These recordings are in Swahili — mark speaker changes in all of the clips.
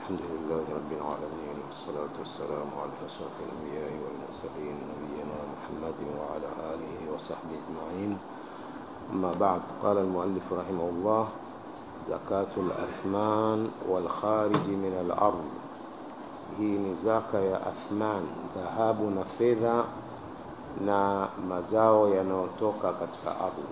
Speaker 1: الحمد لله رب العالمين والصلاة والسلام على أشرف الأنبياء والمرسلين نبينا محمد وعلى آله وصحبه أجمعين أما بعد قال المؤلف رحمه الله زكاة الأثمان والخارج من الأرض hii ni zaka ya athman dhahabu na fedha na mazao yanayotoka katika ardhi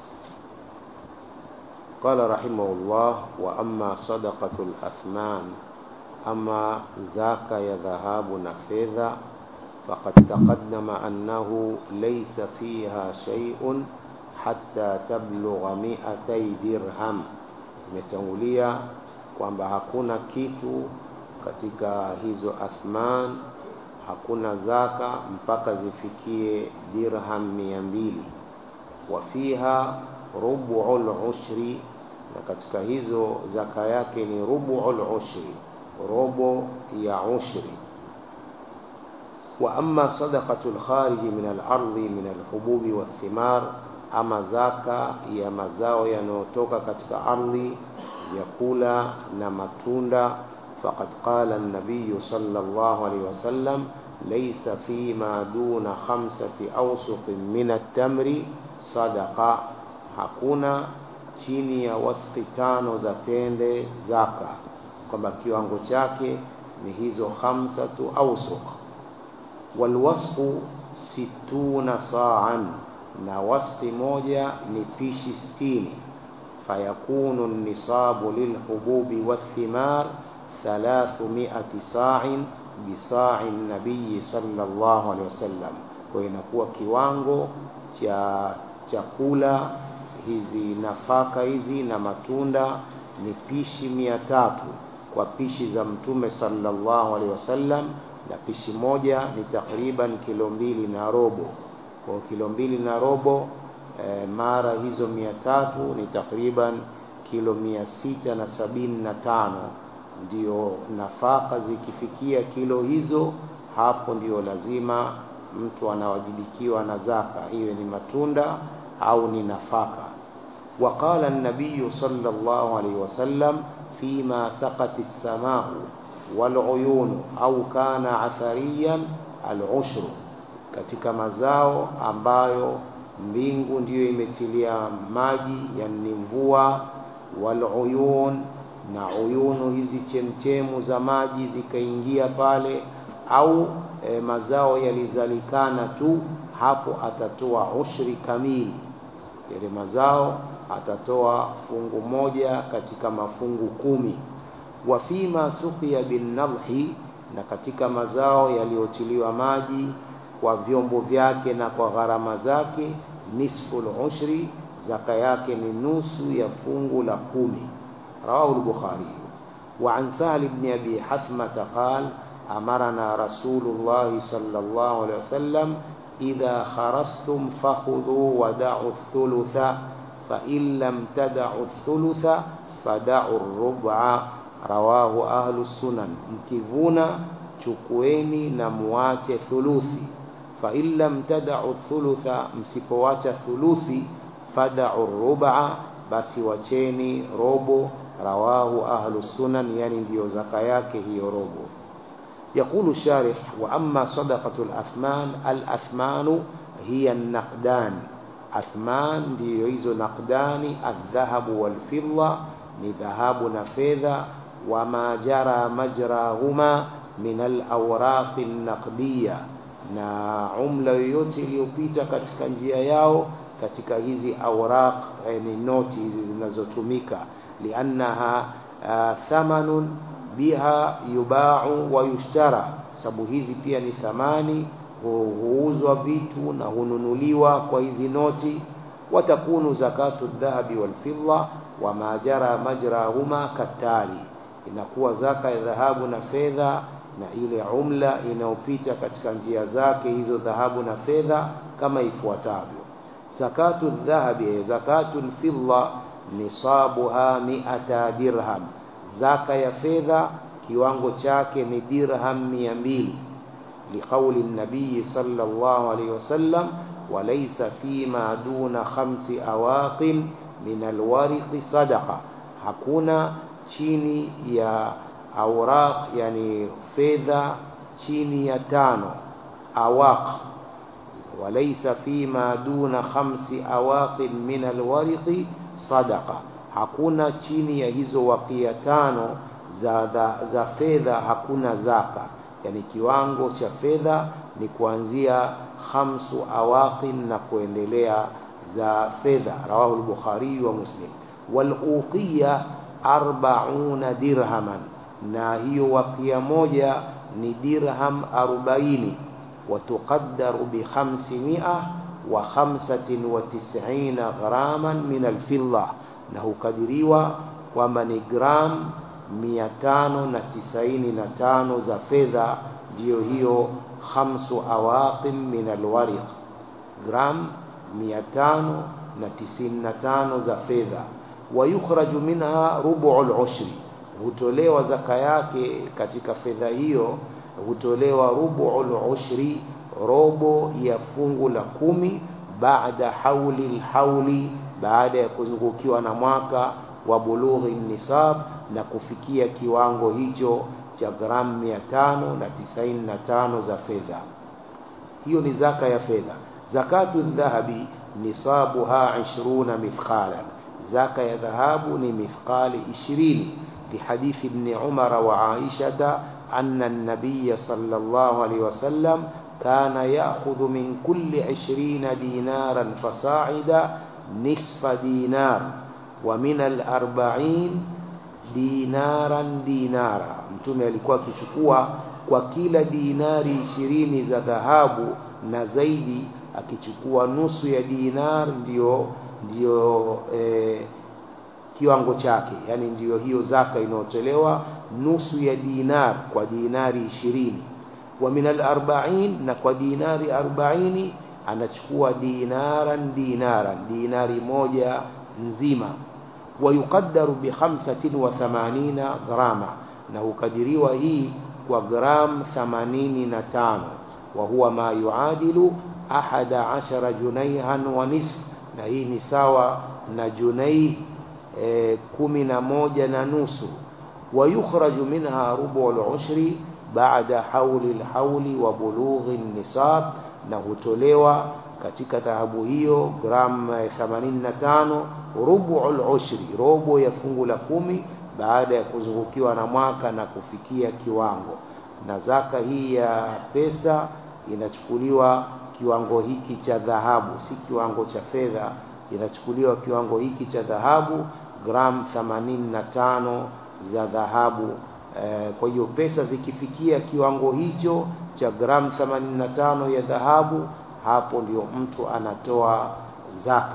Speaker 1: قال رحمه الله وأما صدقة الأثمان أما ذاك يذهاب نفذا فقد تقدم أنه ليس فيها شيء حتى تبلغ مئتي درهم imetangulia kwamba hakuna kitu katika hizo athman hakuna zaka mpaka zifikie dirham mia mbili wa fiha rubu'ul ushri na katika hizo zaka yake ni rubu'ul ushri robo ya ushri wa amma sadaqatul khariji min al-ardi min al-hububi wathimar ama zaka ya mazao yanayotoka katika ardhi vyakula na matunda faqad qala an-nabiy sallallahu alayhi wasallam laysa fima duna khamsati awsuq min at-tamri sadaqa hakuna chini ya wasfi tano za tende zaka kwamba kiwango chake ni hizo khamsatu awsuq walwasfu situna sa'an na wasfi moja ni pishi sitini fayakunu nisabu lilhububi wathimar thalathumia sa'in bisa'i nabii sallallahu alaihi wasallam kwa inakuwa kiwango cha chakula hizi nafaka hizi na matunda ni pishi mia tatu kwa pishi za mtume sallallahu alaihi wasallam na pishi moja ni takriban kilo mbili na robo kwa kilo mbili na robo e, mara hizo mia tatu ni takriban kilo mia sita na sabini na tano ndio nafaka zikifikia kilo hizo hapo ndio lazima mtu anawajibikiwa na zaka iwe ni matunda au ni nafaka وقال النبي صلى الله عليه وسلم فيما سقت السماء والعيون أو كان عثريا العشر katika mazao ambayo mbingu ndiyo imetilia maji yani mvua waluyun na uyunu hizi chemchemu za maji zikaingia pale au e, mazao yalizalikana tu hapo atatoa ushri kamili yale mazao atatoa fungu moja katika mafungu kumi wa fima suqiya bin nadhi na katika mazao yaliyotiliwa maji kwa vyombo vyake na kwa gharama zake nisful ushri zaka yake ni nusu ya fungu la kumi rawahu al-bukhari wa an sahal ibn abi hasmata qala amarna rasulullah sallallahu alaihi wasallam idha kharastum fakhudhu wa da'u thulutha fa in lam tad'u thulutha fad'u ar-rub'a rawahu ahlu sunan mkivuna chukueni na muache thuluthi fa in lam tad'u thulutha msipoacha thuluthi fad'u ar-rub'a basi wacheni robo rawahu ahlu sunan yani ndio zaka yake hiyo robo يقول الشارح وأما صدقة الأثمان الأثمان هي النقدان أثمان ديويز نقدان الذهب والفضة لذهاب نفذة وما جرى مجراهما من الأوراق النقدية na umla yoyote iliyopita katika njia yao katika hizi awraq yani noti hizi zinazotumika liannaha uh, thamanun biha yubau wa yushtara sababu hizi pia ni thamani huuzwa vitu na hununuliwa kwa hizi noti watakunu zakatu dhahabi walfidda wama jara majrahuma katali inakuwa zaka ya dhahabu na fedha na ile umla inayopita katika njia zake hizo dhahabu na fedha kama ifuatavyo zakatu dhahabi zakatu alfidda nisabuha mi'ata dirham zaka ya fedha kiwango chake ni dirham mia mbili liqauli nabii sallallahu alayhi wasallam walaysa fima duna khamsi awaqin min alwariqi sadaqa hakuna chini ya auraq yani fedha chini ya tano awaq walaysa fima duna khamsi awaqin min alwariqi sadaqa hakuna chini ya hizo wakia tano za, za, za fedha hakuna zaka yani kiwango cha fedha ni kuanzia khamsu awaqin na kuendelea za fedha rawahu al-bukhari wa muslim wal uqiya arbauna dirhaman na hiyo wakia moja ni dirham 40 watuqaddaru bi 500 wa 95 gharaman min al-fidda na hukadiriwa kwamba ni gram 595 za fedha ndiyo hiyo khamsu awaqin min alwariq gram 595 za fedha wayukhraju minha rubu al-ushri hutolewa zaka yake katika fedha hiyo hutolewa rubu al-ushri robo ya fungu la kumi baada hauli alhauli baada ya kuzungukiwa na mwaka wa bulughi nisab na kufikia kiwango hicho cha gramu 595 za fedha hiyo ni zaka ya fedha zakatu dhahabi nisabuha 20 mithqalan zaka ya dhahabu ni mithqali 20 لحديث ابن عمر وعائشة أن النبي صلى الله عليه وسلم كان يأخذ من كل عشرين دينارا فصاعدا نصف دينار ومن الأربعين دينارا دينارا mtume alikuwa akichukua kwa kila dinari ishirini za dhahabu na zaidi akichukua nusu ya dinar ndio ndio eh, kiwango chake yani ndiyo hiyo zaka inayotolewa nusu ya dinar kwa dinari ishirini wa min al-arba'in na kwa dinari arbaini anachukua dinaran dinaran dinari moja nzima wayuqaddaru bi 85 grama na hukadiriwa hii kwa gram 85 wa huwa ma yuadilu ahada ashara junaihan wa nisf na hii ni sawa na junai e, kumi na moja na nusu wayukhraju minha rubu al-ushri baada hauli al-hauli wa bulughi nisab na hutolewa katika dhahabu hiyo gramu 85 rubu al-ushri robo ya fungu la kumi baada ya kuzungukiwa na mwaka na kufikia kiwango na zaka hii ya pesa inachukuliwa kiwango hiki cha dhahabu si kiwango cha fedha inachukuliwa kiwango hiki cha dhahabu gram 85 za dhahabu e, kwa hiyo pesa zikifikia kiwango hicho cha gram 85 ya dhahabu hapo ndio mtu anatoa zaka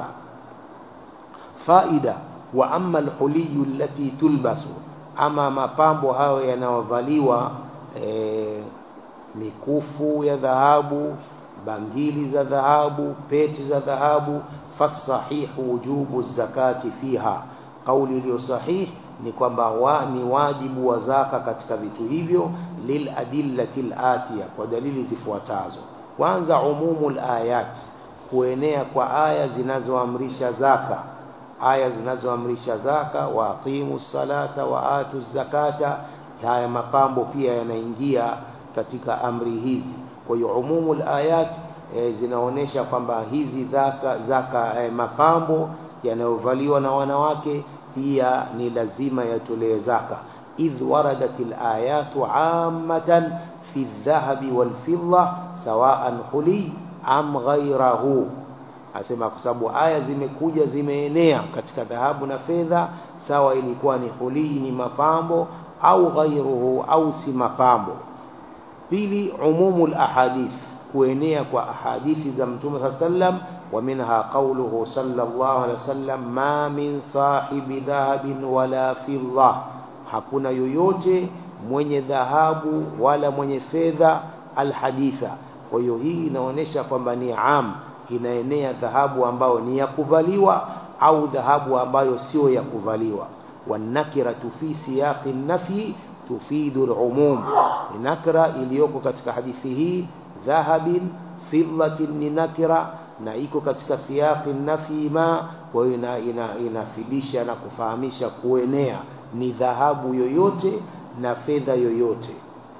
Speaker 1: faida wa amma alhuliyu allati tulbasu ama mapambo hayo yanayovaliwa e, mikufu ya dhahabu bangili za dhahabu pete za dhahabu fasahihu wujubu zakati fiha kauli iliyo sahihi ni kwamba wa, ni wajibu wa zaka katika vitu hivyo lil adillati atiya kwa dalili zifuatazo kwanza umumul ayat kuenea kwa aya zinazoamrisha zaka aya zinazoamrisha zaka wa aqimu salata wa atu zakata haya mapambo pia yanaingia katika amri hizi kwa hiyo umumul ayat e, zinaonesha kwamba hizi zaka zaka e, mapambo yanayovaliwa na wanawake pia ni lazima yatolewe zaka idh waradat alayatu ammatan fi dhahabi wal fidda sawaan huli am ghayrahu asema kwa sababu aya zimekuja zimeenea katika dhahabu na fedha sawa ilikuwa ni huli ni mapambo au ghayruhu au si mapambo pili umumul ahadith kuenea kwa ahadithi za mtume sallam wa minha qawluhu sallallahu alaihi wasallam ma min sahibi dhahabin wala fidda hakuna yoyote mwenye dhahabu wala mwenye fedha alhaditha kwa hiyo hii inaonyesha kwamba ni am inaenea dhahabu ambayo ni ya kuvaliwa au dhahabu ambayo sio ya kuvaliwa wanakiratu fi siyaqi nafi tufidu al-umum nakra iliyoko katika hadithi hii dhahabin fiddatin ni nakira na iko katika siyaqi nafi ma kwa hiyo ina, ina, inafidisha na kufahamisha kuenea ni dhahabu yoyote na fedha yoyote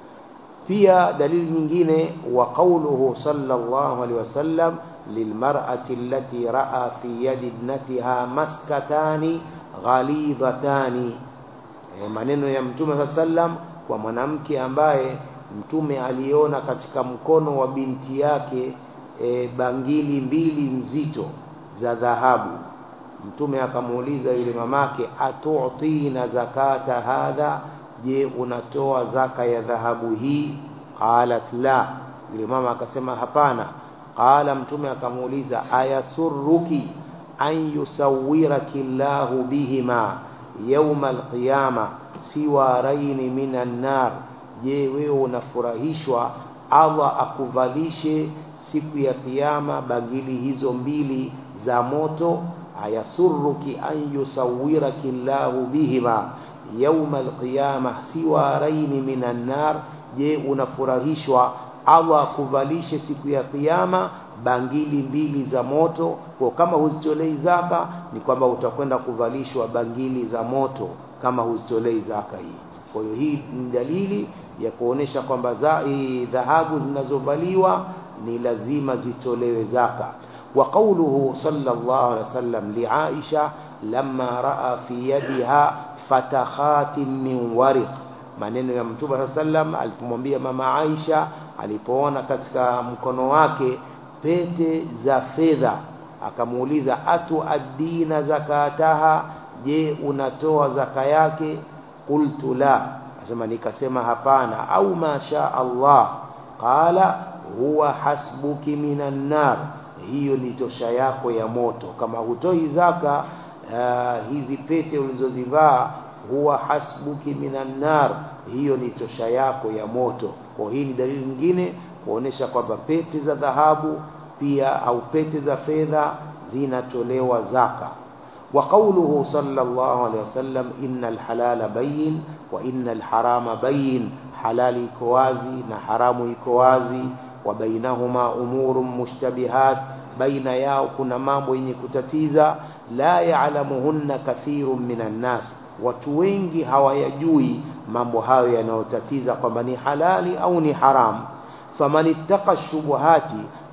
Speaker 1: pia dalili nyingine wa qawluhu sallallahu alaihi wasallam lilmar'ati allati ra'a fi yadi ibnatiha maskatani ghalidhatani e, maneno ya mtume saa sallam kwa mwanamke ambaye mtume aliona katika mkono wa binti yake e, bangili mbili nzito za dhahabu mtume akamuuliza yule mamake atutina zakata hadha je unatoa zaka ya dhahabu hii qalat la yule mama akasema hapana qala mtume akamuuliza ayasurruki an yusawwiraki llahu bihima yauma alqiyama siwaraini minan nar je wewe unafurahishwa allah akuvalishe siku ya kiyama bangili hizo mbili za moto ayasurruki an yusawwiraki llahu bihima yauma alqiyama siwaraini minan nar je unafurahishwa allah akuvalishe siku ya kiyama bangili mbili za moto kwa kama huzitolei zaka ni kwamba utakwenda kuvalishwa bangili za moto kama huzitolei zaka hii kwa hiyo hii ni dalili ya kuonesha kwamba dhahabu zinazovaliwa ni lazima zitolewe zaka wa qawluhu sallallahu alaihi wasallam liaisha lamma raa fi yadiha fatakhatin min wariq maneno ya mtume saa sallam alipomwambia mama Aisha alipoona katika mkono wake pete za fedha akamuuliza atu addina zakataha je unatoa zaka yake qultu la asema nikasema hapana au masha Allah qala huwa hasbuki minan nar hiyo ni tosha yako ya moto kama hutoi zaka uh, hizi pete ulizozivaa huwa hasbuki minan nar hiyo ni tosha yako ya moto kwa hii ni dalili nyingine kuonesha kwamba pete za dhahabu pia au pete za fedha zinatolewa zaka wa qawluhu sallallahu alaihi wasallam innal halala bayin wa innal harama bayin halali iko wazi na haramu iko wazi wa bainahuma umurun mushtabihat baina yao kuna mambo yenye kutatiza la ya'lamuhunna kathirun minan nas watu wengi hawayajui mambo hayo yanayotatiza kwamba ni halali au ni haramu faman ittaqa shubuhati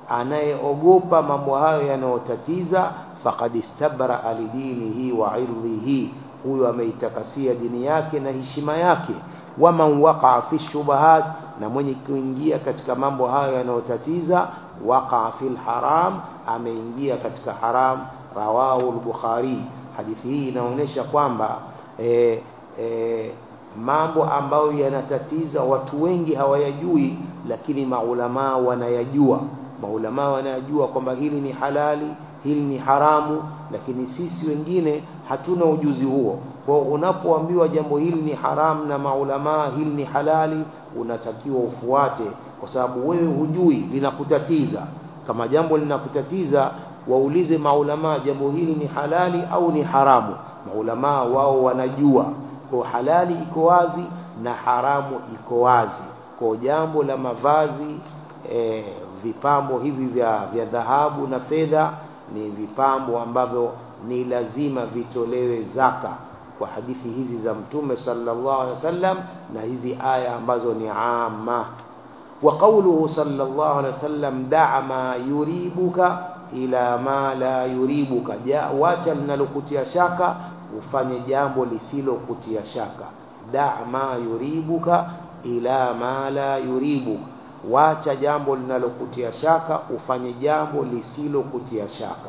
Speaker 1: anayeogopa mambo hayo yanayotatiza faqad istabra lidinihi wa irdhihi huyo ameitakasia dini yake na heshima yake waman waqaa fi shubuhat na mwenye kuingia katika mambo hayo yanayotatiza waqaa fil haram ameingia katika haram rawahu al-bukhari hadithi hii inaonyesha kwamba e, e, mambo ambayo yanatatiza watu wengi hawayajui lakini maulamaa wanayajua maulamaa wanayajua kwamba hili ni halali hili ni haramu lakini sisi wengine hatuna ujuzi huo kwa unapoambiwa jambo hili ni haramu na maulamaa hili ni halali unatakiwa ufuate kwa sababu wewe hujui linakutatiza kama jambo linakutatiza waulize maulamaa jambo hili ni halali au ni haramu maulamaa wao wanajua kwa halali iko wazi na haramu iko wazi kwa jambo la mavazi e, vipambo hivi vya vya dhahabu na fedha ni vipambo ambavyo ni lazima vitolewe zaka kwa hadithi hizi za mtume sallallahu alaihi wasallam na hizi aya ambazo ni amma wa qawluhu sallallahu alaihi wasallam da'a ma yuribuka ila ma la yuribuka ja wacha linalokutia shaka ufanye jambo lisilokutia shaka da' ma yuribuka ila ma la yuribuka wacha jambo linalokutia shaka ufanye jambo lisilokutia shaka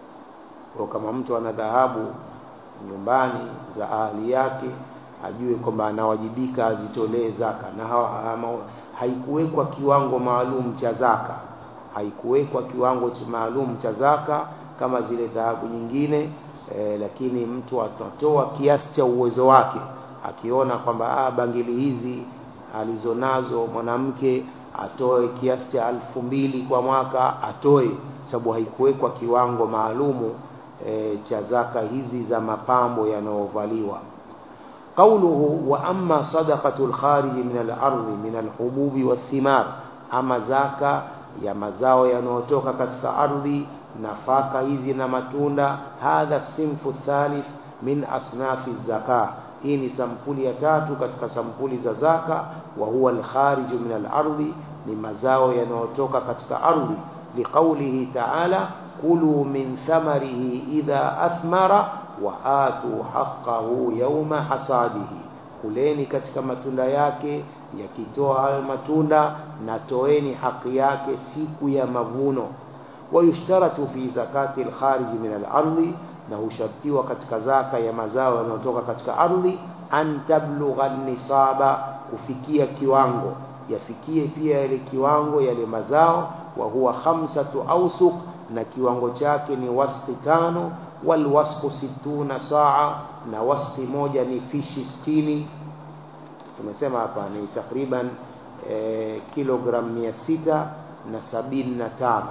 Speaker 1: kwa kama mtu ana dhahabu nyumbani za ahli yake ajue kwamba anawajibika azitolee zaka na haikuwekwa kiwango maalum cha zaka haikuwekwa kiwango maalum cha zaka kama zile dhahabu nyingine e, lakini mtu atatoa kiasi cha uwezo wake akiona kwamba ah, bangili hizi alizonazo mwanamke atoe kiasi cha alfu mbili kwa mwaka atoe sababu haikuwekwa kiwango maalumu e, cha zaka hizi za mapambo yanayovaliwa qauluhu wa amma sadaqatu lkhariji min alardi min alhububi wathimar ama zaka ya mazao yanayotoka katika ardhi nafaka hizi na matunda hadha sinfu thalith min asnafi zaka hii ni sampuli ya tatu katika sampuli za zaka wa huwa alkhariju min alardhi ni mazao yanayotoka katika ardhi liqaulihi ta'ala kulu min thamarihi idha athmara wa atu haqqahu yawma hasadihi kuleni katika matunda yake yakitoa hayo matunda na toeni haki yake siku ya mavuno wayushtaratu fi zakati alkhariji min alardhi na hushartiwa katika zaka ya mazao yanayotoka katika ardhi an tablugha nisaba kufikia kiwango yafikie pia yale kiwango yale mazao wa huwa khamsatu awsuq na kiwango chake ni wasqi tano wal wasqu situna saa na wasqi moja ni fishi sitini tumesema hapa ni takriban e, kilogram mia sita na sabini na tano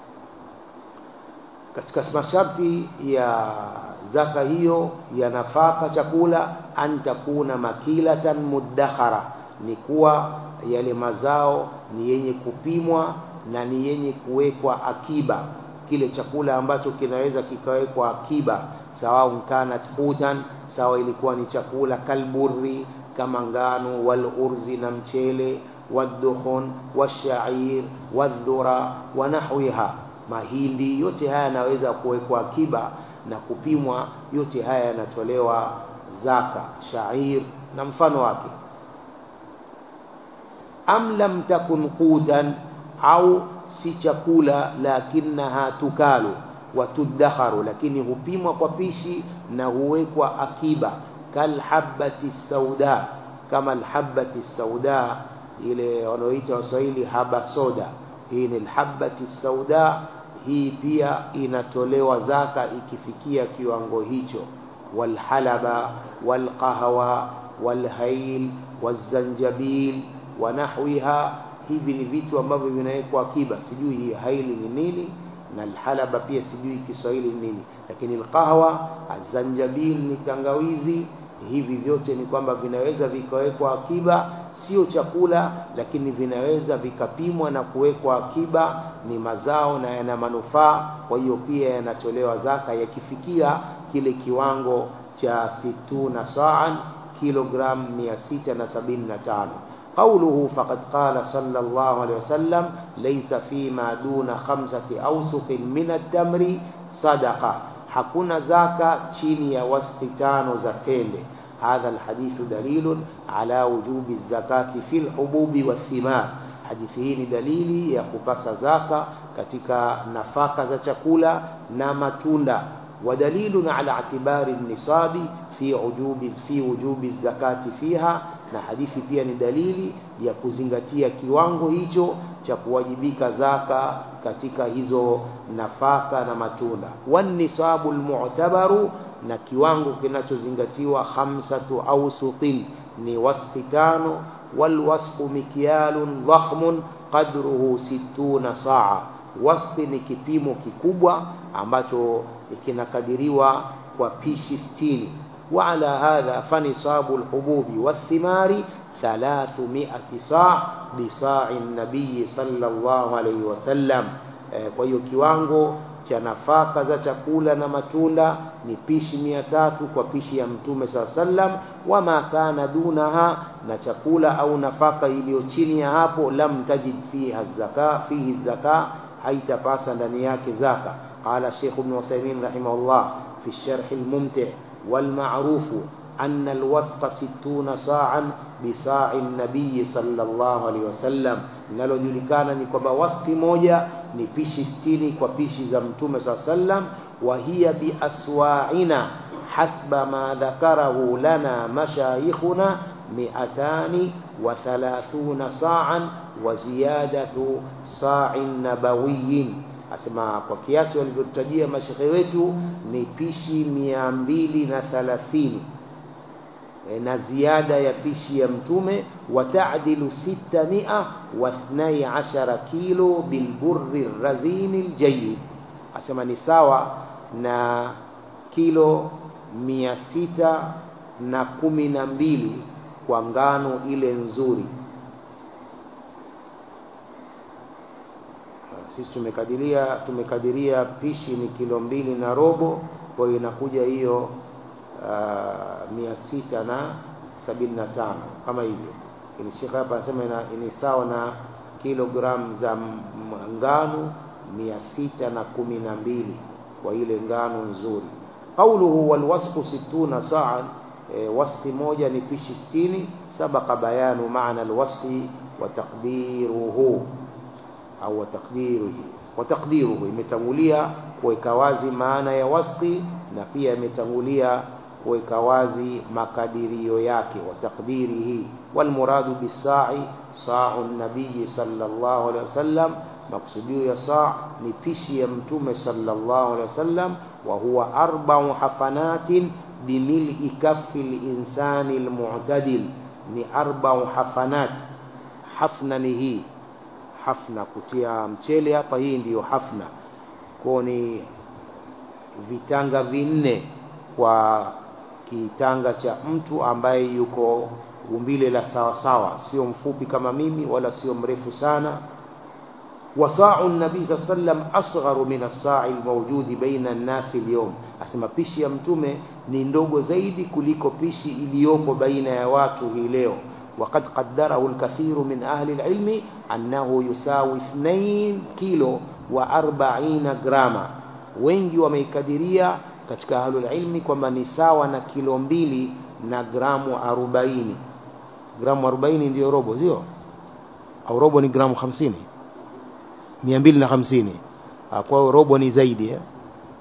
Speaker 1: katika masharti ya zaka hiyo ya nafaka chakula an takuna makilatan muddakhara ni kuwa yale mazao ni yenye kupimwa na ni yenye kuwekwa akiba kile chakula ambacho kinaweza kikawekwa akiba sawa kanat hutan sawa ilikuwa ni chakula kalburri kama ngano wal urzi na mchele waddukhun washair wadhura wa nahwiha mahindi yote haya yanaweza kuwekwa akiba na kupimwa yote haya yanatolewa zaka shair na mfano wake am lam takun qutan au si chakula lakinaha tukalu watudakharu lakini hupimwa kwa pishi na huwekwa akiba kalhabati sauda kama alhabati sauda ile wanaoita waswahili haba soda hii ni alhabati sauda hii pia inatolewa zaka ikifikia kiwango hicho walhalaba walqahwa walhail wazanjabil wa nahwiha hivi ni vitu ambavyo vinawekwa akiba sijui hii haili ni nini na alhalaba pia sijui Kiswahili ni nini lakini alqahwa azanjabil ni tangawizi hivi vyote ni kwamba vinaweza vikawekwa akiba sio chakula lakini vinaweza vikapimwa na kuwekwa akiba ni mazao na yana manufaa kwa hiyo pia yanatolewa zaka yakifikia kile kiwango cha situna sa'an kilogram 675 قوله فقد قال صلى الله عليه وسلم ليس فيما دون خمسة أوسق من التمر صدقة hakuna zaka chini ya wasti tano za tende hadha alhadithu dalilun ala wujubi zakati fi lhububi wathimar hadithi hii ni dalili ya kupasa zaka katika nafaka za chakula na matunda ودليل على اعتبار النصاب في وجوب في وجوب الزكاة فيها na hadithi pia ni dalili ya kuzingatia kiwango hicho cha kuwajibika zaka katika hizo nafaka na matunda wanisabu almu'tabaru na kiwango kinachozingatiwa khamsatu awsuqin ni wasfi tano walwasfu mikyalun dhakhmun qadruhu situna saa wasfi ni kipimo kikubwa ambacho kinakadiriwa kwa pishi sitini وعلى هذا فنصاب الحبوب والثمار ثلاثمائة صاع بصاع النبي صلى الله عليه وسلم kwa hiyo kiwango cha nafaka za chakula na matunda ni pishi mia tatu kwa pishi ya mtume saa sallam wama kana dunaha na chakula au nafaka iliyo chini ya hapo lam tajid fiha zaka fihi zaka haitapasa ndani yake zaka qala Sheikh Ibn Uthaymeen rahimahullah fi sharh al-mumti' والمعروف أن الوسق ستون صاعا بصاع النبي صلى الله عليه وسلم linalojulikana ni kwamba wasfi moja ni pishi sitini kwa pishi za mtume saa sallam wa hiya biaswaina hasba ma dhakarahu lana mashayikhuna miatani wa thalathuna sa'an wa ziyadatu sa'in nabawiyin asema kwa kiasi walivyotutajia mashekhe wetu ni pishi mia mbili na thalathini e, na ziada ya pishi ya mtume watadilu sita mia wathnai ashara kilo bilburri razini ljayid asema ni sawa na kilo mia sita na kumi na mbili kwa ngano ile nzuri sisi tumekadiria tumekadiria pishi ni kilo mbili na robo kwa hiyo inakuja hiyo uh, mia sita na sabini na tano kama hivyo ili shekhe hapa anasema ni sawa na kilogramu za ngano mia sita na kumi na mbili kwa ile ngano nzuri qauluhu walwasfu situna sa'an e, wasfi moja ni pishi sitini sabaka bayanu maana alwasfi wa taqdiruhu au wa taqdiruhu wa taqdiruhu imetangulia kuweka wazi maana ya wasfi na pia imetangulia kuweka wazi makadirio yake wa taqdirihi walmuradu bisa'i sa'u nabii sallallahu alaihi wasallam maksudio ya saa ni pishi ya mtume sallallahu alaihi wasallam wa huwa arba'u hafanatin bimil'i kaffi al-insani al-mu'tadil ni arba'u hafanat hafna ni hii hafna kutia mchele hapa hii ndiyo hafna kwa ni vitanga vinne kwa kitanga cha mtu ambaye yuko umbile la sawa sawa sio mfupi kama mimi wala sio mrefu sana وصاع النبي صلى الله عليه وسلم أصغر من الصاع الموجود بين الناس اليوم asema pishi ya mtume ni ndogo zaidi kuliko pishi iliyopo baina ya watu hii leo وقد قدره الكثير من أهل العلم أنه يساوي 2 كيلو و40 جراما wengi wameikadiria katika ahlul ilmi kwamba ni sawa na kilo mbili na gramu 40 gramu 40 ndiyo robo sio au robo ni gramu 50 mia mbili na hamsini kwa hiyo robo ni zaidi eh?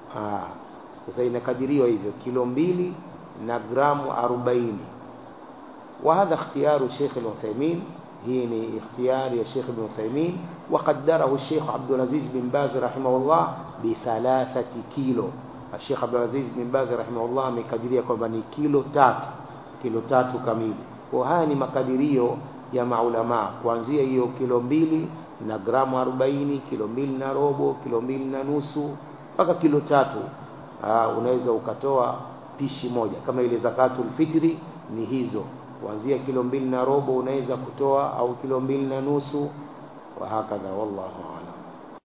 Speaker 1: sasa inakadiriwa hivyo kilo mbili na gramu arobaini وهذا اختيار الشيخ العثيمين هي اختيار الشيخ ابن عثيمين وقدره الشيخ عبد العزيز بن باز رحمه الله بثلاثة كيلو الشيخ عبد العزيز بن باز رحمه الله amekadiria kwamba ni kilo tatu kilo tatu kamili kwa haya ni makadirio ya maulamaa kuanzia hiyo kilo mbili na gramu 40 kilo mbili na robo kilo mbili na nusu mpaka kilo tatu aa, unaweza ukatoa pishi moja kama ile zakatul fitri ni hizo kuanzia kilo mbili na robo unaweza kutoa au kilo mbili na nusu wa hakadha wallahu